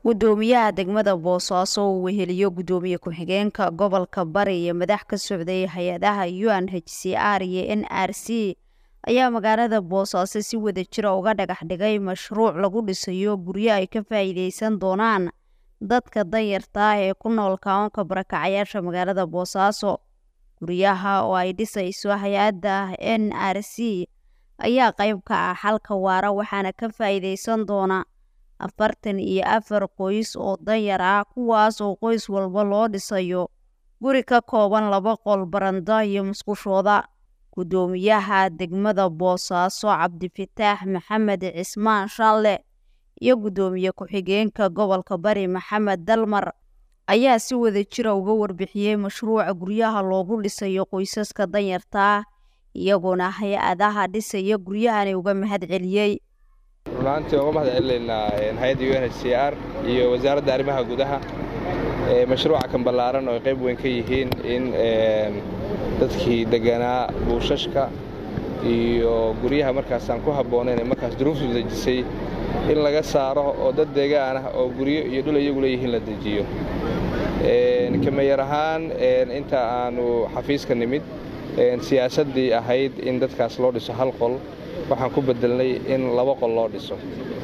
gudoomiyaha degmada boosaaso uu weheliyo gudoomiye ku-xigeenka gobolka bari iyo madax ka socday hay-adaha u n h c r iyo n r c ayaa magaalada boosaaso si wada jira uga dhagax dhigay mashruuc lagu dhisayo guryo ay ka faa'iideysan doonaan dadka danyarta ah ee ku nool kaanka barakacayaasha magaalada boosaaso guryaha oo ay dhisayso hay-adda n r c ayaa qayb ka ah xalka waara waxaana ka faa'iideysan doona afartan iyo afar qoys oo danyar ah kuwaas oo qoys walba loo dhisayo guri ka kooban laba qol baranda iyo musqushooda gudoomiyaha degmada boosaaso cabdifataax maxamed cismaan shaalle iyo gudoomiye ku-xigeenka gobolka bari maxamed dalmar ayaa si wada jira uga warbixiyey mashruuca guryaha loogu dhisayo qoysaska danyarta ah iyagoona hay-adaha dhisaya guryahani uga mahad celiyey runaantii uga mahad celinaynaa hay-adda u n h c r iyo wasaaradda arrimaha gudaha mashruuca kan ballaaran oo ay qayb weyn ka yihiin in dadkii deganaa buushashka iyo guryaha markaasaan ku habboonayn ee markaas duruuftu dejisay in laga saaro oo dad deegaan ah oo guryo iyo dhul iyagu leeyihiin la dejiyo kamayar ahaan inta aanu xafiiska nimid siyaasaddii ahayd in dadkaas loo dhiso hal qol waxaan ku bedelnay in laba qol loo dhiso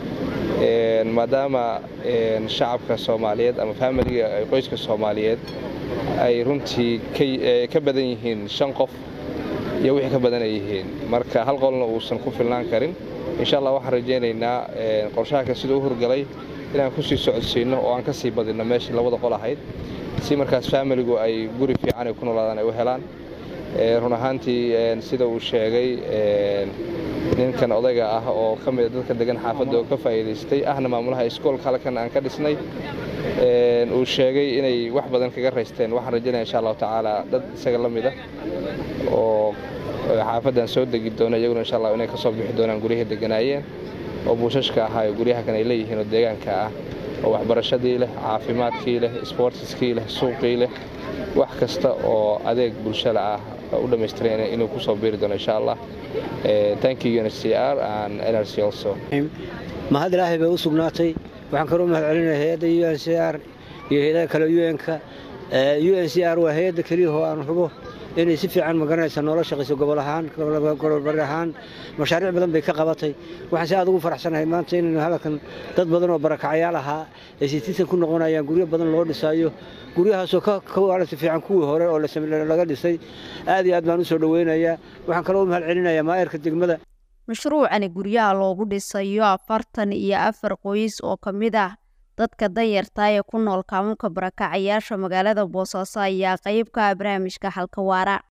maadaama shacabka soomaaliyeed ama faamiliga qoyska soomaaliyeed ay runtii ka badan yihiin shan qof iyo wixii ka badan ay yihiin marka hal qolna uusan ku filnaan karin insha allah waxaan rajaynaynaa qorshaha siduu u hurgalay inaan ku sii socodsiinno oo aan ka sii badinno meeshii labada qol ahayd si markaas faamiligu ay guri fiican ay ku noolaadaan ay u helaan run ahaantii sida uu sheegay ninkan odayga ah oo ka mida dadka degan xaafadda oo ka faa'iidaystay ahna maamulaha iskoolka halkan aan ka dhisnay uu sheegay inay wax badan kaga raysteen waxaan rajaynaya insha allahu tacaala dad isaga la mida oo xaafaddan soo degi doona iyaguna insha allah inay ka soo bixi doonaan guryahii deganaayeen oo buushashka ahaa ee guryaha kan ay leeyihiin oo deegaanka ah oo waxbarashadii leh caafimaadkii leh isboortiskii leh suuqii leh wax kasta oo adeeg bulshada ah u dhammaystiran inuu ku soo biiri doono insha allah thank you UNHCR and NRC also mahad ilaahay bay u sugnaatay waxaan kaloo mahad celinaya hay-adda UNHCR iyo hay-adaha kale UN-ka UNHCR waa hay-adda keliya oo aan hubo inay si fiican magaranaysa noola shaqayso gobol ahaan gobolbari ahaan mashaariic badan bay ka qabatay waxaan si aad ugu faraxsanahay maanta inaynu hadalkan dad badan oo barakacayaal ahaa ay sitiisan ku noqonayaan guryo badan loo dhisaayo guryahaasoo ka waaragta fiican kuwii hore oo laga dhisay aad iyo aad baan u soo dhoweynayaa waxaan kaloo u mahad celinayaa maayarka degmada mashruucani guryaha loogu dhisayo afartan iyo afar qoys oo ka mid ah dadka danyarta ee ku nool kaamunka barakacayaasha magaalada boosaaso ayaa qayb ka ah barnaamijka xalka waara